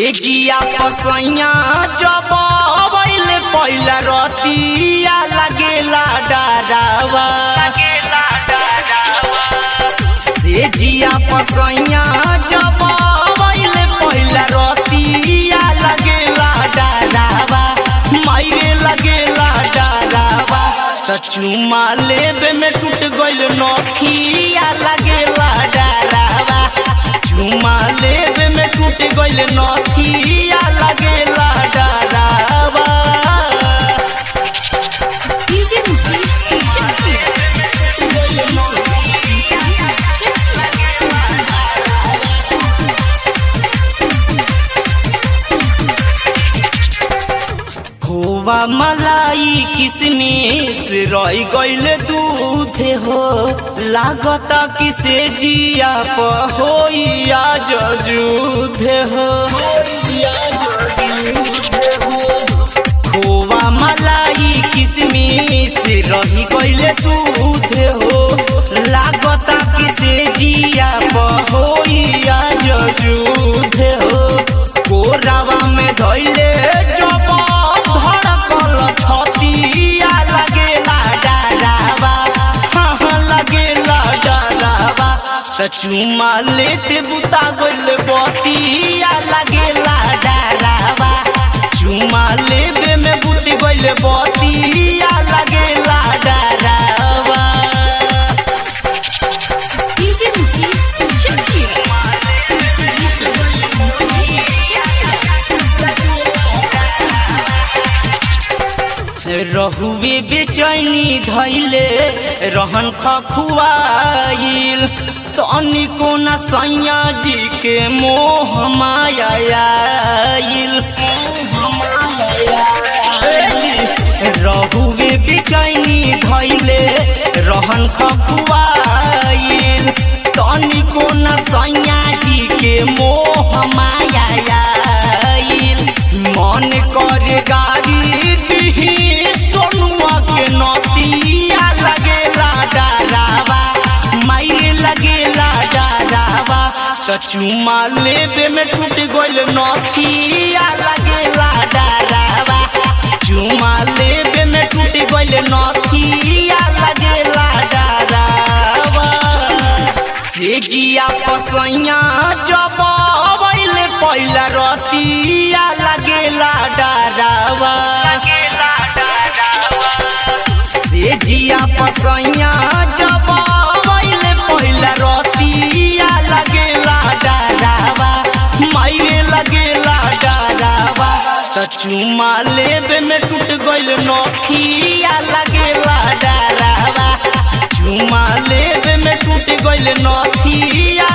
से जिया पसैया जब अबैले पहिला रतिया लगेला डरावा से जिया पसैया जब अबैले पहिला रतिया लगेला डरावा मायरे लगेला डरावा त चुमा लेबे में टूट गइल नखिया लगेला डरावा चुमा लेबे में टूट गइल नखिया लगेला डरावा DJ Mukesh Shakir. खोवा मलाई किसमिस रही गइल दूध हो लागत किसे जिया पहोइया जजूध हो खोवा मलाई किसमिस रही गइल दूध हो लागत किसे जिया पहोइया जजूध हो कोरावा में धइले जब धड़कल छतिया लगेला डरावा हाँ हाँ लगेला डरावा त चुमा लेते बुता गइल बतिया लगेला डरावा चुमा लेबे में बुती गइल बतिया लगेला डरावा DJ Mukesh Shakir. रहुए बेचैनी धैले रहन खखुआइल तनिको न सैया जी के मोह मायाइल रहुए बेचैनी धैले रहन खखुआइल तनिको न सैया जी के मोह मायाइल मन करे गाड़ी दिही सोनुआ के नतिया लगेला डरावा मायरे लगेला डरावा त चुमा लेबे में टूट गइल नथिया लगेला डरावा चुमा लेबे में टूट गइल नथिया लगेला डरावा से जिया पसैया जब अबैले पहिला रतिया लगेला डरावा से जिया पसैया जब अबैले पहिला रतिया लगेला डरावा मायरे लगेला डरावा त चुमा लेबे में टूट गइल नखिया लगेला डरावा चुमा लेबे में टूट गइल नथिया